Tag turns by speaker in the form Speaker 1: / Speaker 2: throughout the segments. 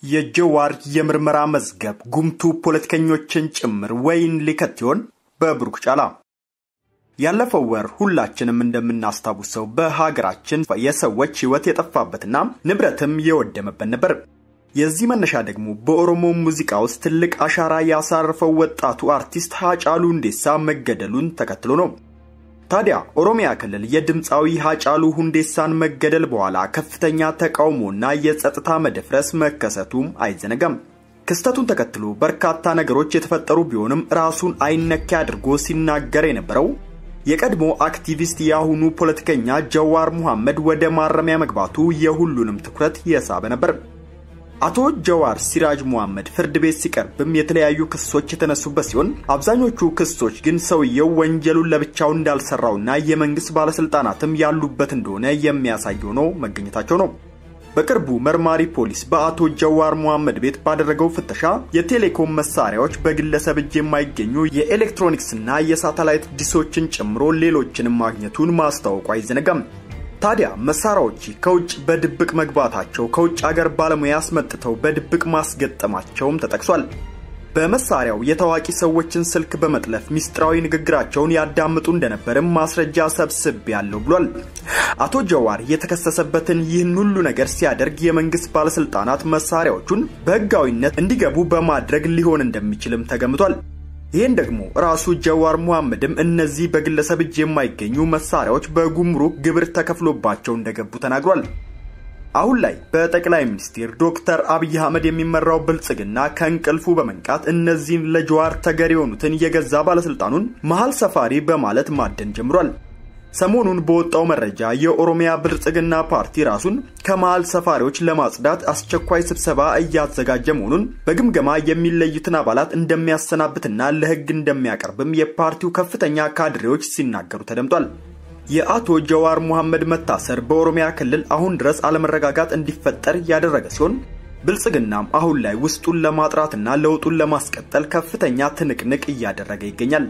Speaker 1: የጀዋር የምርመራ መዝገብ ጉምቱ ፖለቲከኞችን ጭምር ወይን ሊከት ይሆን? በብሩክ ጫላ። ያለፈው ወር ሁላችንም እንደምናስታውሰው በሀገራችን የሰዎች ሕይወት የጠፋበትና ንብረትም የወደመበት ነበር። የዚህ መነሻ ደግሞ በኦሮሞ ሙዚቃ ውስጥ ትልቅ አሻራ ያሳረፈው ወጣቱ አርቲስት ሃጫሉ ሁንዴሳ መገደሉን ተከትሎ ነው። ታዲያ ኦሮሚያ ክልል የድምፃዊ ሃጫሉ ሁንዴሳን መገደል በኋላ ከፍተኛ ተቃውሞና የጸጥታ መደፍረስ መከሰቱም አይዘነጋም። ክስተቱን ተከትሎ በርካታ ነገሮች የተፈጠሩ ቢሆንም ራሱን አይነኬ አድርጎ ሲናገር የነበረው የቀድሞ አክቲቪስት የአሁኑ ፖለቲከኛ ጀዋር ሙሐመድ ወደ ማረሚያ መግባቱ የሁሉንም ትኩረት የሳበ ነበር። አቶ ጀዋር ሲራጅ ሙሐመድ ፍርድ ቤት ሲቀርብም የተለያዩ ክሶች የተነሱበት ሲሆን አብዛኞቹ ክሶች ግን ሰውየው ወንጀሉን ለብቻው እንዳልሰራውና የመንግስት ባለስልጣናትም ያሉበት እንደሆነ የሚያሳይ ሆኖ መገኘታቸው ነው። በቅርቡ መርማሪ ፖሊስ በአቶ ጀዋር ሙሐመድ ቤት ባደረገው ፍተሻ የቴሌኮም መሳሪያዎች በግለሰብ እጅ የማይገኙ የኤሌክትሮኒክስና የሳተላይት ዲሶችን ጨምሮ ሌሎችንም ማግኘቱን ማስታወቁ አይዘነጋም። ታዲያ መሳሪያዎች ከውጭ በድብቅ መግባታቸው ከውጭ አገር ባለሙያ አስመጥተው በድብቅ ማስገጠማቸውም ተጠቅሷል። በመሳሪያው የታዋቂ ሰዎችን ስልክ በመጥለፍ ሚስጥራዊ ንግግራቸውን ያዳምጡ እንደነበርም ማስረጃ ሰብስብ ያለው ብሏል። አቶ ጀዋር የተከሰሰበትን ይህን ሁሉ ነገር ሲያደርግ የመንግስት ባለስልጣናት መሳሪያዎቹን በህጋዊነት እንዲገቡ በማድረግ ሊሆን እንደሚችልም ተገምቷል። ይህን ደግሞ ራሱ ጀዋር ሙሐመድም እነዚህ በግለሰብ እጅ የማይገኙ መሳሪያዎች በጉምሩክ ግብር ተከፍሎባቸው እንደገቡ ተናግሯል። አሁን ላይ በጠቅላይ ሚኒስትር ዶክተር አብይ አህመድ የሚመራው ብልጽግና ከእንቅልፉ በመንቃት እነዚህን ለጀዋር ተገር የሆኑትን የገዛ ባለስልጣኑን መሀል ሰፋሪ በማለት ማደን ጀምሯል። ሰሞኑን በወጣው መረጃ የኦሮሚያ ብልጽግና ፓርቲ ራሱን ከመሃል ሰፋሪዎች ለማጽዳት አስቸኳይ ስብሰባ እያዘጋጀ መሆኑን በግምገማ የሚለዩትን አባላት እንደሚያሰናብትና ለህግ እንደሚያቀርብም የፓርቲው ከፍተኛ ካድሬዎች ሲናገሩ ተደምጧል። የአቶ ጀዋር ሙሐመድ መታሰር በኦሮሚያ ክልል አሁን ድረስ አለመረጋጋት እንዲፈጠር ያደረገ ሲሆን ብልጽግናም አሁን ላይ ውስጡን ለማጥራትና ለውጡን ለማስቀጠል ከፍተኛ ትንቅንቅ እያደረገ ይገኛል።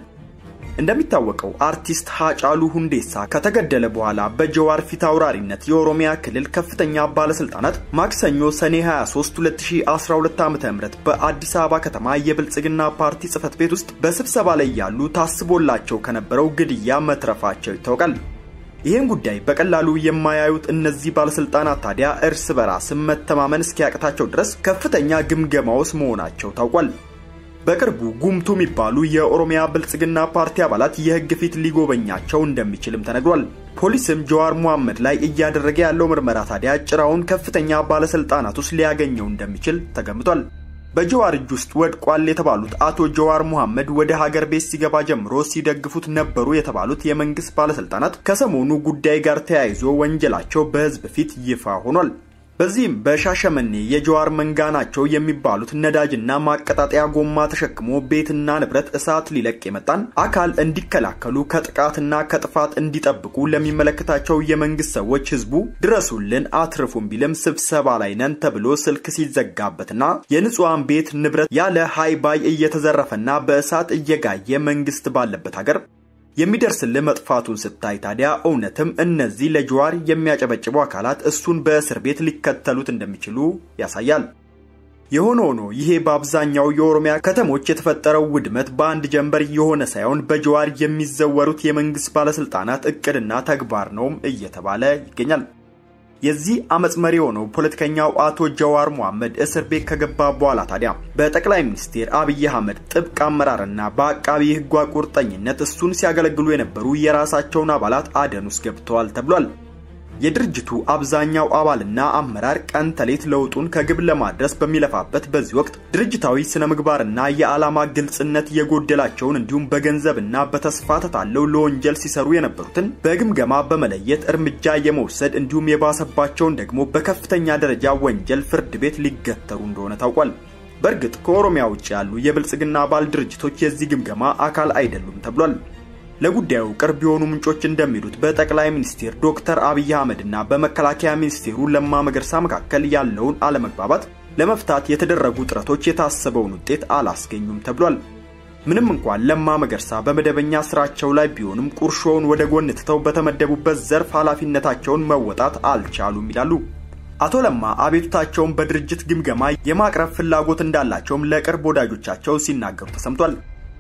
Speaker 1: እንደሚታወቀው አርቲስት ሃጫሉ ሁንዴሳ ከተገደለ በኋላ በጀዋር ፊት አውራሪነት የኦሮሚያ ክልል ከፍተኛ ባለስልጣናት ማክሰኞ ሰኔ 23 2012 ዓ.ም በአዲስ አበባ ከተማ የብልጽግና ፓርቲ ጽህፈት ቤት ውስጥ በስብሰባ ላይ ያሉ ታስቦላቸው ከነበረው ግድያ መትረፋቸው ይታወቃል። ይህን ጉዳይ በቀላሉ የማያዩት እነዚህ ባለስልጣናት ታዲያ እርስ በራስም መተማመን እስኪያቅታቸው ድረስ ከፍተኛ ግምገማ ውስጥ መሆናቸው ታውቋል። በቅርቡ ጉምቱ የሚባሉ የኦሮሚያ ብልጽግና ፓርቲ አባላት የህግ ፊት ሊጎበኛቸው እንደሚችልም ተነግሯል። ፖሊስም ጀዋር ሙሐመድ ላይ እያደረገ ያለው ምርመራ ታዲያ ጭራውን ከፍተኛ ባለስልጣናት ውስጥ ሊያገኘው እንደሚችል ተገምቷል። በጀዋር እጅ ውስጥ ወድቋል የተባሉት አቶ ጀዋር ሙሐመድ ወደ ሀገር ቤት ሲገባ ጀምሮ ሲደግፉት ነበሩ የተባሉት የመንግስት ባለስልጣናት ከሰሞኑ ጉዳይ ጋር ተያይዞ ወንጀላቸው በህዝብ ፊት ይፋ ሆኗል። በዚህም በሻሸመኔ የጀዋር መንጋ ናቸው የሚባሉት ነዳጅና ማቀጣጠያ ጎማ ተሸክሞ ቤትና ንብረት እሳት ሊለቅ የመጣን አካል እንዲከላከሉ ከጥቃትና ከጥፋት እንዲጠብቁ ለሚመለከታቸው የመንግስት ሰዎች ህዝቡ ድረሱልን አትርፉን ቢልም ስብሰባ ላይ ነን ተብሎ ስልክ ሲዘጋበትና የንጹሐን ቤት ንብረት ያለ ሃይባይ እየተዘረፈና በእሳት እየጋየ መንግስት ባለበት ሀገር የሚደርስልህ መጥፋቱን ስታይ ታዲያ እውነትም እነዚህ ለጀዋር የሚያጨበጭቡ አካላት እሱን በእስር ቤት ሊከተሉት እንደሚችሉ ያሳያል። የሆነ ሆኖ ይሄ በአብዛኛው የኦሮሚያ ከተሞች የተፈጠረው ውድመት በአንድ ጀንበር የሆነ ሳይሆን በጀዋር የሚዘወሩት የመንግስት ባለስልጣናት እቅድና ተግባር ነውም እየተባለ ይገኛል። የዚህ አመፅ መሪ የሆነው ፖለቲከኛው አቶ ጀዋር ሙሐመድ እስር ቤት ከገባ በኋላ ታዲያ በጠቅላይ ሚኒስትር አብይ አህመድ ጥብቅ አመራርና በአቃቢ ህጓ ቁርጠኝነት እሱን ሲያገለግሉ የነበሩ የራሳቸውን አባላት አደን ውስጥ ገብተዋል ተብሏል። የድርጅቱ አብዛኛው አባልና አመራር ቀን ተሌት ለውጡን ከግብ ለማድረስ በሚለፋበት በዚህ ወቅት ድርጅታዊ ስነ ምግባርና የዓላማ ግልጽነት የጎደላቸውን እንዲሁም በገንዘብና በተስፋ ተታለው ለወንጀል ሲሰሩ የነበሩትን በግምገማ በመለየት እርምጃ የመውሰድ እንዲሁም የባሰባቸውን ደግሞ በከፍተኛ ደረጃ ወንጀል ፍርድ ቤት ሊገተሩ እንደሆነ ታውቋል። በእርግጥ ከኦሮሚያ ውጭ ያሉ የብልጽግና አባል ድርጅቶች የዚህ ግምገማ አካል አይደሉም ተብሏል። ለጉዳዩ ቅርብ የሆኑ ምንጮች እንደሚሉት በጠቅላይ ሚኒስትር ዶክተር አብይ አህመድና በመከላከያ ሚኒስቴሩ ለማ መገርሳ መካከል ያለውን አለመግባባት ለመፍታት የተደረጉ ጥረቶች የታሰበውን ውጤት አላስገኙም ተብሏል። ምንም እንኳን ለማ መገርሳ በመደበኛ ስራቸው ላይ ቢሆንም ቁርሾውን ወደ ጎን ትተው በተመደቡበት ዘርፍ ኃላፊነታቸውን መወጣት አልቻሉም ይላሉ። አቶ ለማ አቤቱታቸውን በድርጅት ግምገማ የማቅረብ ፍላጎት እንዳላቸውም ለቅርብ ወዳጆቻቸው ሲናገሩ ተሰምቷል።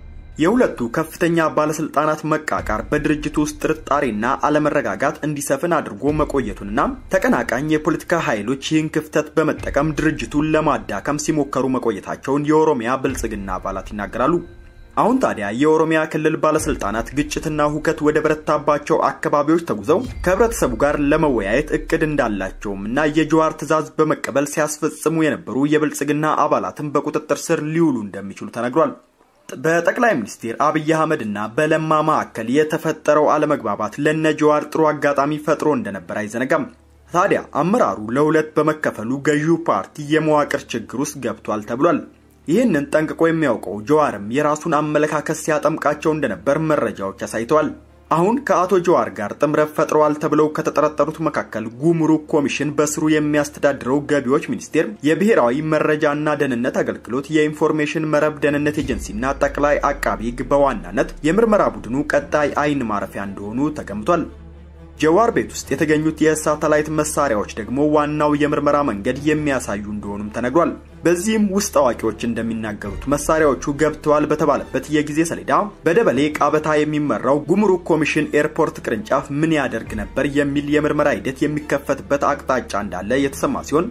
Speaker 1: የሁለቱ ከፍተኛ ባለስልጣናት መቃቃር በድርጅቱ ውስጥ ጥርጣሬና አለመረጋጋት እንዲሰፍን አድርጎ መቆየቱንና ተቀናቃኝ የፖለቲካ ኃይሎች ይህን ክፍተት በመጠቀም ድርጅቱን ለማዳከም ሲሞከሩ መቆየታቸውን የኦሮሚያ ብልጽግና አባላት ይናገራሉ። አሁን ታዲያ የኦሮሚያ ክልል ባለስልጣናት ግጭትና ሁከት ወደ በረታባቸው አካባቢዎች ተጉዘው ከህብረተሰቡ ጋር ለመወያየት እቅድ እንዳላቸውም እና የጀዋር ትዕዛዝ በመቀበል ሲያስፈጽሙ የነበሩ የብልጽግና አባላትን በቁጥጥር ስር ሊውሉ እንደሚችሉ ተነግሯል። በጠቅላይ ሚኒስትር አብይ አህመድ እና በለማ መካከል የተፈጠረው አለመግባባት ለነ ጀዋር ጥሩ አጋጣሚ ፈጥሮ እንደነበር አይዘነጋም። ታዲያ አመራሩ ለሁለት በመከፈሉ ገዢው ፓርቲ የመዋቅር ችግር ውስጥ ገብቷል ተብሏል። ይህንን ጠንቅቆ የሚያውቀው ጀዋርም የራሱን አመለካከት ሲያጠምቃቸው እንደነበር መረጃዎች አሳይተዋል። አሁን ከአቶ ጀዋር ጋር ጥምረት ፈጥረዋል ተብለው ከተጠረጠሩት መካከል ጉምሩክ ኮሚሽን በስሩ የሚያስተዳድረው ገቢዎች ሚኒስቴር፣ የብሔራዊ መረጃና ደህንነት አገልግሎት፣ የኢንፎርሜሽን መረብ ደህንነት ኤጀንሲና ጠቅላይ አቃቢ ሕግ በዋናነት የምርመራ ቡድኑ ቀጣይ አይን ማረፊያ እንደሆኑ ተገምቷል። ጀዋር ቤት ውስጥ የተገኙት የሳተላይት መሳሪያዎች ደግሞ ዋናው የምርመራ መንገድ የሚያሳዩ እንደሆኑም ተነግሯል። በዚህም ውስጥ አዋቂዎች እንደሚናገሩት መሳሪያዎቹ ገብተዋል በተባለበት የጊዜ ሰሌዳ በደበሌ ቃበታ የሚመራው ጉምሩክ ኮሚሽን ኤርፖርት ቅርንጫፍ ምን ያደርግ ነበር የሚል የምርመራ ሂደት የሚከፈትበት አቅጣጫ እንዳለ የተሰማ ሲሆን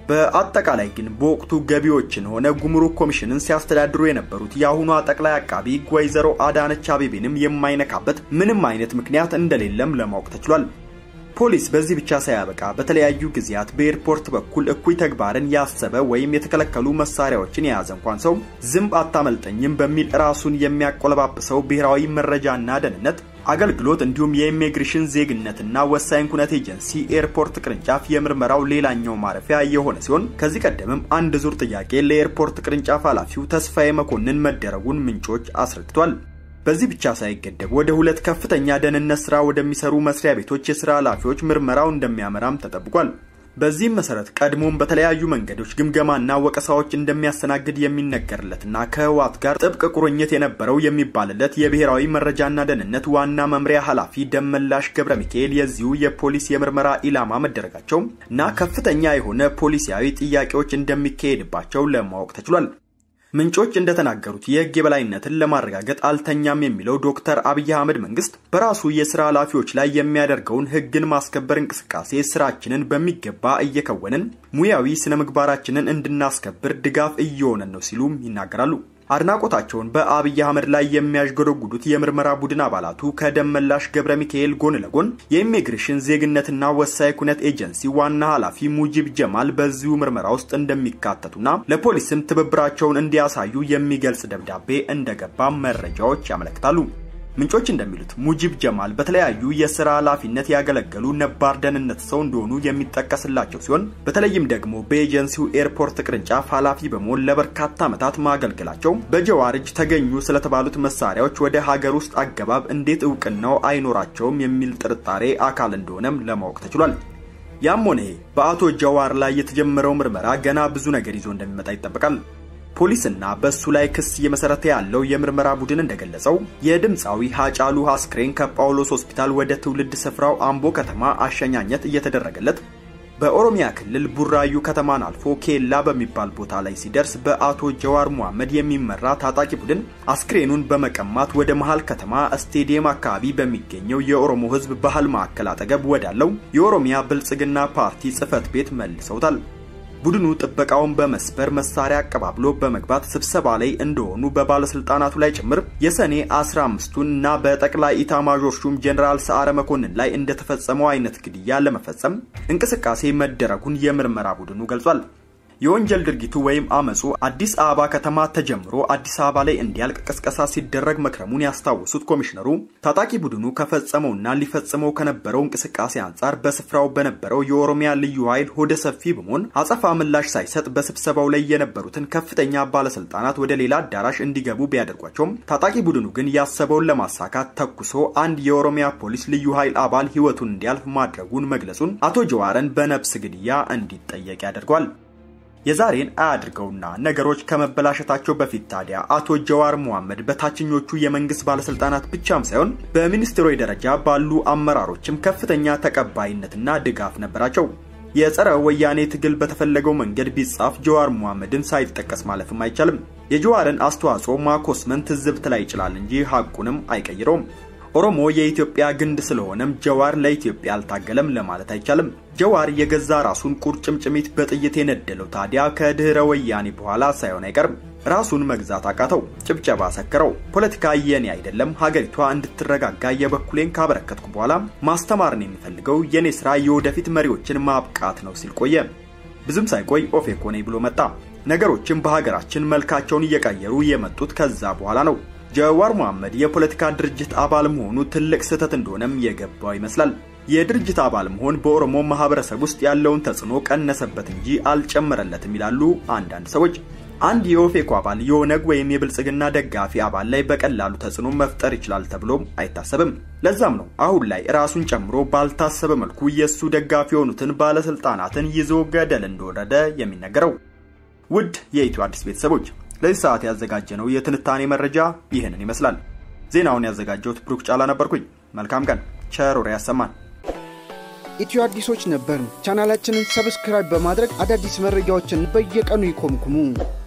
Speaker 1: በአጠቃላይ ግን በወቅቱ ገቢዎችን ሆነ ጉምሩክ ኮሚሽንን ሲያስተዳድሩ የነበሩት የአሁኗ ጠቅላይ አቃቢ ወይዘሮ አዳነች አቤቤንም የማይነካበት ምንም አይነት ምክንያት እንደሌለም ለማወቅ ተችሏል። ፖሊስ በዚህ ብቻ ሳያበቃ በተለያዩ ጊዜያት በኤርፖርት በኩል እኩይ ተግባርን ያሰበ ወይም የተከለከሉ መሳሪያዎችን የያዘ እንኳን ሰው ዝንብ አታመልጠኝም በሚል ራሱን የሚያቆለባብሰው ብሔራዊ መረጃና ደህንነት አገልግሎት እንዲሁም የኢሚግሬሽን ዜግነትና ወሳኝ ኩነት ኤጀንሲ ኤርፖርት ቅርንጫፍ የምርመራው ሌላኛው ማረፊያ የሆነ ሲሆን ከዚህ ቀደምም አንድ ዙር ጥያቄ ለኤርፖርት ቅርንጫፍ ኃላፊው ተስፋዬ መኮንን መደረጉን ምንጮች አስረድቷል። በዚህ ብቻ ሳይገደብ ወደ ሁለት ከፍተኛ ደህንነት ስራ ወደሚሰሩ መስሪያ ቤቶች የስራ ኃላፊዎች ምርመራው እንደሚያመራም ተጠብቋል። በዚህም መሰረት ቀድሞም በተለያዩ መንገዶች ግምገማና ወቀሳዎች እንደሚያስተናግድ የሚነገርለትና ከህወሓት ጋር ጥብቅ ቁርኝት የነበረው የሚባልለት የብሔራዊ መረጃና ደህንነት ዋና መምሪያ ኃላፊ ደመላሽ ገብረ ሚካኤል የዚሁ የፖሊስ የምርመራ ኢላማ መደረጋቸው እና ከፍተኛ የሆነ ፖሊሲያዊ ጥያቄዎች እንደሚካሄድባቸው ለማወቅ ተችሏል። ምንጮች እንደተናገሩት የህግ የበላይነትን ለማረጋገጥ አልተኛም የሚለው ዶክተር አብይ አህመድ መንግስት በራሱ የስራ ኃላፊዎች ላይ የሚያደርገውን ህግን ማስከበር እንቅስቃሴ ስራችንን በሚገባ እየከወንን ሙያዊ ስነ ምግባራችንን እንድናስከብር ድጋፍ እየሆነን ነው ሲሉም ይናገራሉ። አድናቆታቸውን በአብይ አህመድ ላይ የሚያዥጎደጉዱት የምርመራ ቡድን አባላቱ ከደመላሽ ገብረ ሚካኤል ጎን ለጎን የኢሚግሬሽን ዜግነትና ወሳኝ ኩነት ኤጀንሲ ዋና ኃላፊ ሙጂብ ጀማል በዚሁ ምርመራ ውስጥ እንደሚካተቱና ለፖሊስም ትብብራቸውን እንዲያሳዩ የሚገልጽ ደብዳቤ እንደገባ መረጃዎች ያመለክታሉ። ምንጮች እንደሚሉት ሙጂብ ጀማል በተለያዩ የስራ ኃላፊነት ያገለገሉ ነባር ደህንነት ሰው እንደሆኑ የሚጠቀስላቸው ሲሆን በተለይም ደግሞ በኤጀንሲው ኤርፖርት ቅርንጫፍ ኃላፊ በመሆን ለበርካታ ዓመታት ማገልገላቸው በጀዋር እጅ ተገኙ ስለተባሉት መሳሪያዎች ወደ ሀገር ውስጥ አገባብ እንዴት እውቅናው አይኖራቸውም የሚል ጥርጣሬ አካል እንደሆነም ለማወቅ ተችሏል። ያም ሆነ በአቶ ጀዋር ላይ የተጀመረው ምርመራ ገና ብዙ ነገር ይዞ እንደሚመጣ ይጠበቃል። ፖሊስና በሱ ላይ ክስ እየመሰረተ ያለው የምርመራ ቡድን እንደገለጸው የድምፃዊ ሀጫሉ አስክሬን ከጳውሎስ ሆስፒታል ወደ ትውልድ ስፍራው አምቦ ከተማ አሸኛኘት እየተደረገለት በኦሮሚያ ክልል ቡራዩ ከተማን አልፎ ኬላ በሚባል ቦታ ላይ ሲደርስ በአቶ ጀዋር መሐመድ የሚመራ ታጣቂ ቡድን አስክሬኑን በመቀማት ወደ መሃል ከተማ ስቴዲየም አካባቢ በሚገኘው የኦሮሞ ሕዝብ ባህል ማዕከል አጠገብ ወዳለው የኦሮሚያ ብልጽግና ፓርቲ ጽህፈት ቤት መልሰውታል። ቡድኑ ጥበቃውን በመስበር መሳሪያ አቀባብሎ በመግባት ስብሰባ ላይ እንደሆኑ በባለስልጣናቱ ላይ ጭምር የሰኔ 15ቱን እና በጠቅላይ ኢታማዦር ሹም ጀኔራል ሰዓረ መኮንን ላይ እንደተፈጸመው አይነት ግድያ ለመፈጸም እንቅስቃሴ መደረጉን የምርመራ ቡድኑ ገልጿል። የወንጀል ድርጊቱ ወይም አመፁ አዲስ አበባ ከተማ ተጀምሮ አዲስ አበባ ላይ እንዲያልቅ ቅስቀሳ ሲደረግ መክረሙን ያስታወሱት ኮሚሽነሩ ታጣቂ ቡድኑ ከፈጸመውና ሊፈጽመው ከነበረው እንቅስቃሴ አንጻር በስፍራው በነበረው የኦሮሚያ ልዩ ኃይል ሆደ ሰፊ በመሆን አጸፋ ምላሽ ሳይሰጥ በስብሰባው ላይ የነበሩትን ከፍተኛ ባለስልጣናት ወደ ሌላ አዳራሽ እንዲገቡ ቢያደርጓቸውም ታጣቂ ቡድኑ ግን ያሰበውን ለማሳካት ተኩሶ አንድ የኦሮሚያ ፖሊስ ልዩ ኃይል አባል ህይወቱን እንዲያልፍ ማድረጉን መግለጹን አቶ ጀዋርን በነፍስ ግድያ እንዲጠየቅ ያደርጓል። የዛሬን አያድርገውና ነገሮች ከመበላሸታቸው በፊት ታዲያ አቶ ጀዋር መሐመድ በታችኞቹ የመንግስት ባለስልጣናት ብቻም ሳይሆን በሚኒስትሮች ደረጃ ባሉ አመራሮችም ከፍተኛ ተቀባይነትና ድጋፍ ነበራቸው። የጸረ ወያኔ ትግል በተፈለገው መንገድ ቢጻፍ ጀዋር መሐመድን ሳይጠቀስ ማለፍም አይቻልም። የጀዋርን አስተዋጽኦ ማኮስመን ትዝብት ላይ ይችላል እንጂ ሐቁንም አይቀይረውም። ኦሮሞ የኢትዮጵያ ግንድ ስለሆነም ጀዋር ለኢትዮጵያ አልታገለም ለማለት አይቻልም። ጀዋር የገዛ ራሱን ቁርጭምጭሚት በጥይት የነደለው ታዲያ ከድህረ ወያኔ በኋላ ሳይሆን አይቀርም። ራሱን መግዛት አቃተው፣ ጭብጨባ ሰከረው። ፖለቲካ የኔ አይደለም፣ ሀገሪቷ እንድትረጋጋ የበኩሌን ካበረከትኩ በኋላ ማስተማርን የሚፈልገው የኔ ስራ የወደፊት መሪዎችን ማብቃት ነው ሲል ቆየ። ብዙም ሳይቆይ ኦፌኮ ነኝ ብሎ መጣ። ነገሮችን በሀገራችን መልካቸውን እየቀየሩ የመጡት ከዛ በኋላ ነው። ጀዋር መሐመድ የፖለቲካ ድርጅት አባል መሆኑ ትልቅ ስህተት እንደሆነም የገባው ይመስላል። የድርጅት አባል መሆን በኦሮሞ ማህበረሰብ ውስጥ ያለውን ተጽዕኖ ቀነሰበት እንጂ አልጨመረለትም ይላሉ አንዳንድ ሰዎች። አንድ የኦፌኮ አባል የኦነግ ወይም የብልጽግና ደጋፊ አባል ላይ በቀላሉ ተጽዕኖ መፍጠር ይችላል ተብሎም አይታሰብም። ለዛም ነው አሁን ላይ ራሱን ጨምሮ ባልታሰበ መልኩ የእሱ ደጋፊ የሆኑትን ባለስልጣናትን ይዞ ገደል እንደወረደ የሚነገረው። ውድ የኢትዮ አዲስ ቤተሰቦች ለዚህ ሰዓት ያዘጋጀነው የትንታኔ መረጃ ይህንን ይመስላል። ዜናውን ያዘጋጀሁት ብሩክ ጫላ ነበርኩኝ። መልካም ቀን፣ ቸር ወሬ ያሰማን።
Speaker 2: ኢትዮ አዲሶች ነበርን። ቻናላችንን ሰብስክራይብ በማድረግ አዳዲስ መረጃዎችን በየቀኑ ይኮምኩሙ።